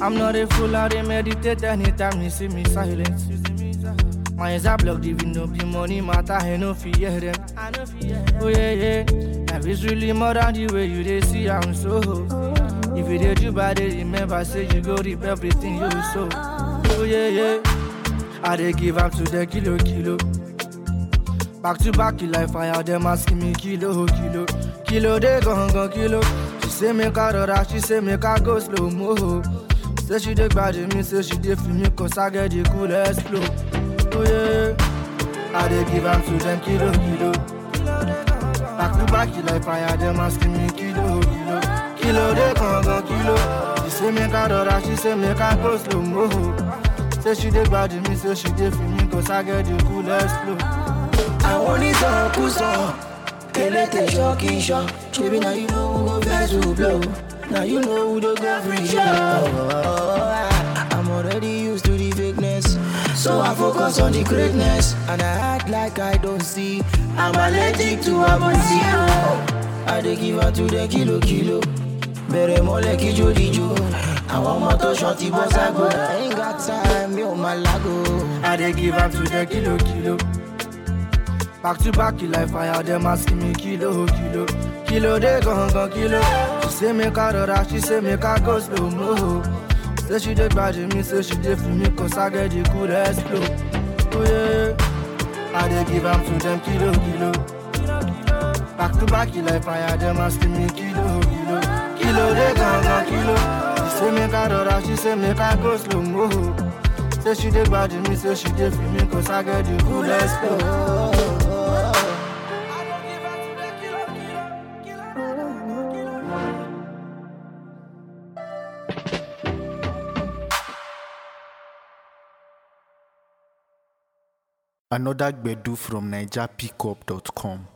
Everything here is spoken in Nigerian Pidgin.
I'm not a fool, I dey meditate anytime you see me silent. My eyes are blocked, even though be money matter, I no fear them. Oh yeah, yeah. Life is really more than the way you dey see am so. If you dey do bad, dey remember say you go reap everything you sow. Oh yeah, yeah. I dey give am to the kilo kilo. Back to back, you like fire, them asking me kilo kilo. Kilo dey gone gone kilo. She say make I rọra, she say make I go slow mo. Say she dey gbadi me, say she dey feel me, cause I get the coolest flow. Oh yeah, I dey give am to them kilo kilo. Back to back, you like fire, them asking me kilo kilo. Kilo dey gone gone kilo. She say make I rọra, she say make I go slow mo. Say she dey gbadi me, say she dey feel me, cause I get the coolest flow. àwọn onítọ̀kùsọ elétè ṣọ́ọ̀kì ṣọ́ ṣebí na you know who go vex who blow na you know who dey go free show. I'm already used to the fakeness so I focus on the greatness and I act like I don't see I'm allergic to amnesia. I dey give am to the kilo kilo bẹ̀rẹ̀ mọ́lẹ̀ kíjó díjó àwọn ọmọ tó ṣan ti bọ́ ságo I ain't got time mi ò máa lágo. I dey give am to the kilo kilo. Back to back, you like fire, them asking me kilo kilo. Kilo dey gone gone kilo. She say make I rọra, she say make I go slow mo. Say she dey gbadi me, say she dey feel me, cause I get the coolest flow. Oh yeah, I dey give am to them kilo kilo. Back to back, you like fire, them asking me kilo kilo. Kilo dey gone gone kilo. She say make I rọra, she say make I go slow mo. Say she dey gbadi me, say she dey feel me, cause I get the coolest flow. Another Gbedu from NigerPickup.com.